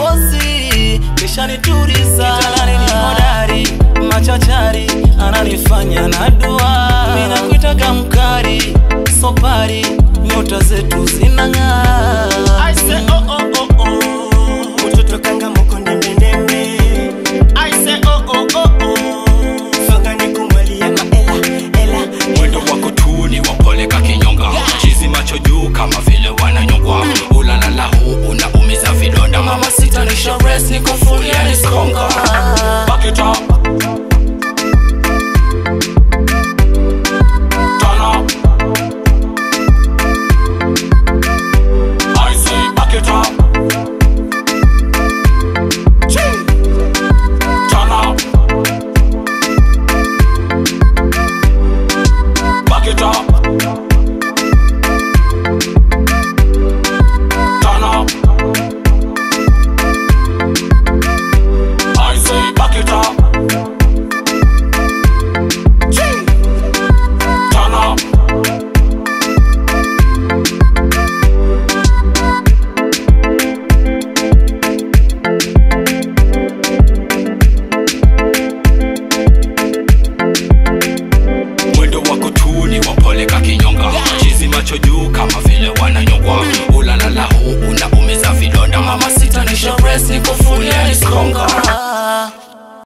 bosi kisha nituriza kitandani ni hodari machachari ananifanya na dua ninakuitaga mkari sopari nyota zetu zinang'aa I say oh oh oh oh. Mtoto kanga moko ndembe ndembe. I say oh oh oh oh. Fanga nikumwalie maela ela mwendo wako tu ni wapoleka kinyonga chizi macho juu kama vile